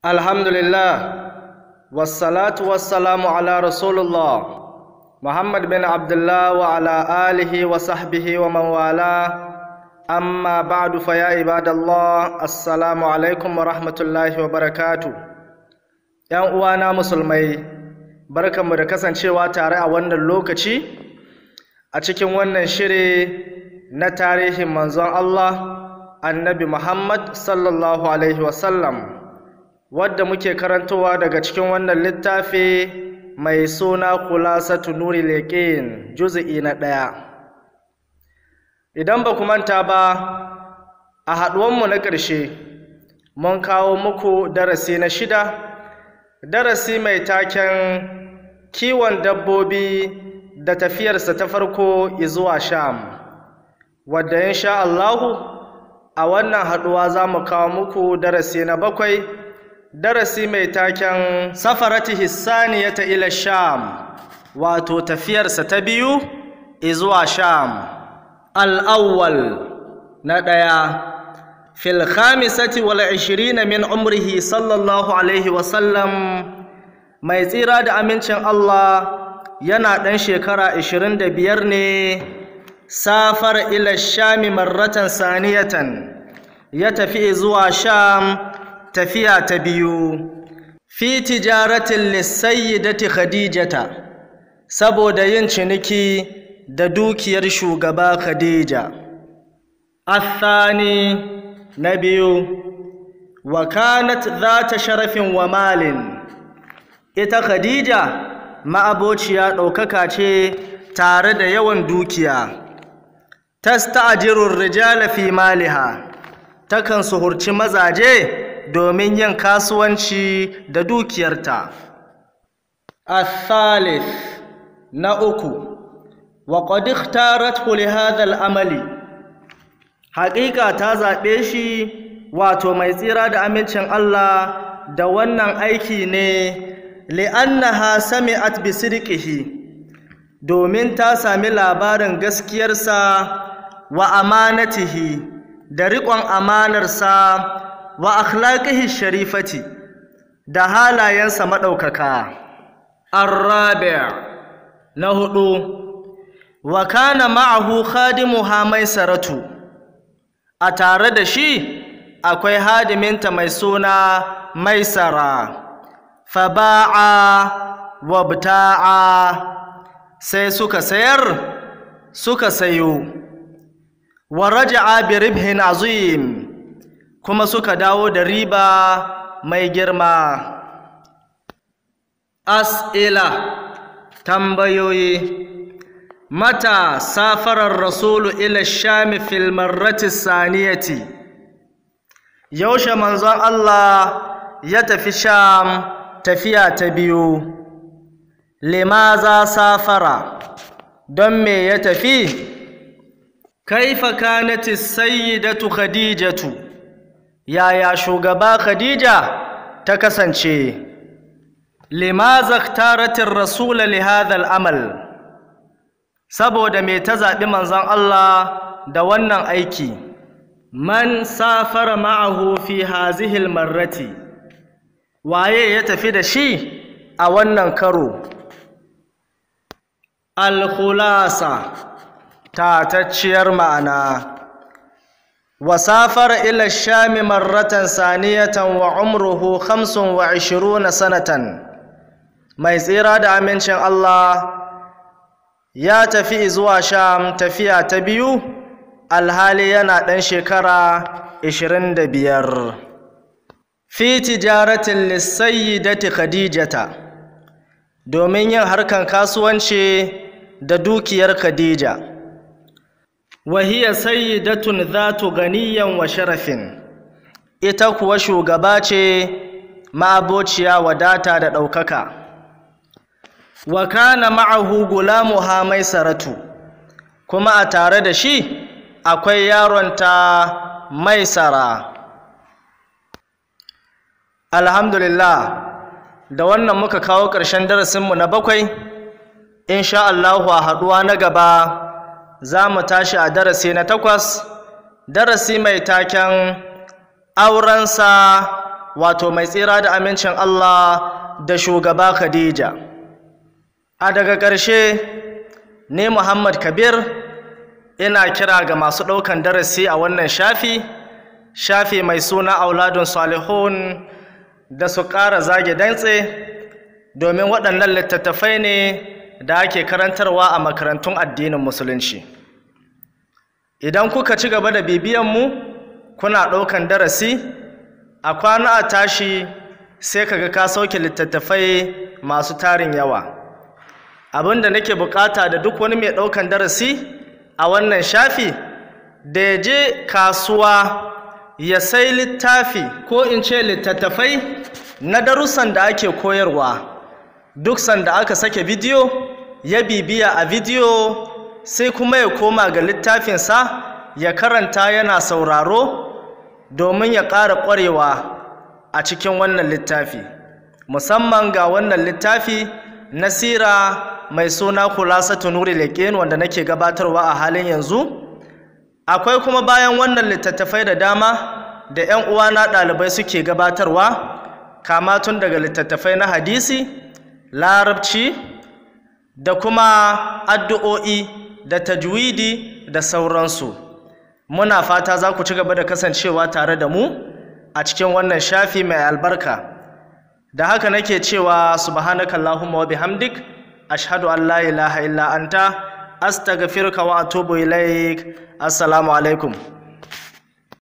Alhamdulillah, wassalatu wassalamu ala Rasulullah, Muhammad bin Abdullah wa ala alihi wa sahbihi wa man wala, amma ba'du fa ya ibadallah, assalamu alaikum wa rahmatullahi wa barakatu. ‘Yan uwana musulmai, barkanmu da kasancewa tare a wannan lokaci, a cikin wannan shiri na tarihin manzon Allah, annabi Muhammad sallallahu Alaihi wasallam. wadda muke karantowa daga cikin wannan littafi mai suna kulasatu nuri leƙin juzi'i na ɗaya idan ba ku manta ba a haɗuwanmu na ƙarshe mun kawo muku darasi na shida darasi mai taken kiwon dabbobi da tafiyarsa ta farko zuwa sham wadda insha Allahu a wannan haɗuwa za mu kawo muku darasi na bakwai darasi mai taken safarati hissaniyata ila sham wato tafiyarsa ta biyu zuwa sham al'awwal na ɗaya fil khamisati wal ishirina min umrihi sallallahu alaihi wasallam mai tsira da amincin Allah yana ɗan shekara ishirin da biyar ne safar ila shami marratan saniyatan ya tafi zuwa sham tafiya ta biyu fi tijaratin lissayyidati khadijata saboda yin ciniki da dukiyar shugaba khadija athani na biyu wa kanat zata sharafin wa malin ita khadija ma'abociya ɗaukaka ce tare da yawan dukiya tasta'jirur rijala fi maliha takan suhurci mazaje domin yin kasuwanci da dukiyarta. Athalith na uku, wa qad ikhtarathu li hadha al-amali haƙiƙa ta zaɓe shi wato mai tsira da amincin Allah da wannan aiki ne li'annaha sami'at bi sidqihi domin ta sami labarin gaskiyarsa wa amanatihi da riƙon amanarsa wa akhlaqihi sharifati da halayensa madaukaka arabi' na hudu wa kana ma'ahu khadimuha maisaratu a tare da shi akwai hadiminta mai suna maisara faba'a wabta'a sai suka sayar suka sayo wa raja'a bi ribhin azim kuma suka dawo da riba mai girma as'ila tambayoyi mata safarar rasulu ila shami fil marrati saniyati yaushe manzon Allah ya tafi sham tafiya ta biyu limaza safara don me ya tafi kaifa kanati sayyidatu khadijatu yaya shugaba Khadija ta kasance limaza taratin rasula li hadha amal saboda me ta zaɓi manzon Allah da wannan aiki man safara ma'ahu fi hazihi marrati waye ya tafi da shi a wannan karo al-khulasa tatacciyar ma'ana وسافر إلى الشام مرة ثانية وعمره خمس وعشرون سنة mai tsira da amincin Allah ya tafi zuwa Sham tafiya ta biyu alhali yana ɗan shekara ishirin da biyar fi tijaratin lissayyidati khadijata domin yin harkan kasuwanci da dukiyar khadija وهي سيدة ذات غنيا وشرف ita kuwa shugaba ce ma'abociya wadata da ɗaukaka wa kana ma'ahu gulamuha maisaratu kuma a tare da shi akwai yaronta maisara alhamdulillah da wannan muka kawo ƙarshen darasinmu na bakwai insha Allahu a haɗuwa na gaba za mu tashi a darasi na takwas darasi mai taken aurensa wato mai tsira da amincin Allah da shugaba Khadija a daga ƙarshe ne Muhammad Kabir ina kira ga masu ɗaukan darasi a wannan shafi shafi mai suna auladun salihun da su ƙara zage dantse domin waɗannan littattafai ne da ake karantarwa a makarantun addinin musulunci idan kuka ci gaba da bibiyanmu kuna ɗaukan darasi a kwana a tashi sai kaga ka sauke littattafai masu tarin yawa abin da nake bukata da duk wani mai ɗaukan darasi a wannan shafi da ya je kasuwa ya sai littafi ko in ce littattafai na darussan da ake koyarwa duk sanda aka sake bidiyo ya bibiya a bidiyo sai kuma ya koma ga littafinsa ya karanta yana sauraro domin ya ƙara ƙwarewa a cikin wannan littafi musamman ga wannan littafi na sira mai suna kulasatu nuri leƙen wanda nake gabatarwa a halin yanzu akwai kuma bayan wannan littattafai da dama da 'yan uwana ɗalibai suke gabatarwa kama tun daga littattafai na hadisi larabci da kuma addu'o'i da tajwidi da sauransu muna fata za ku ci gaba da kasancewa tare da mu a cikin wannan shafi mai albarka da haka nake cewa subhanakallahumma wa bihamdik ashhadu an la ilaha illa anta astaghfiruka wa atubu ilaik assalamu alaikum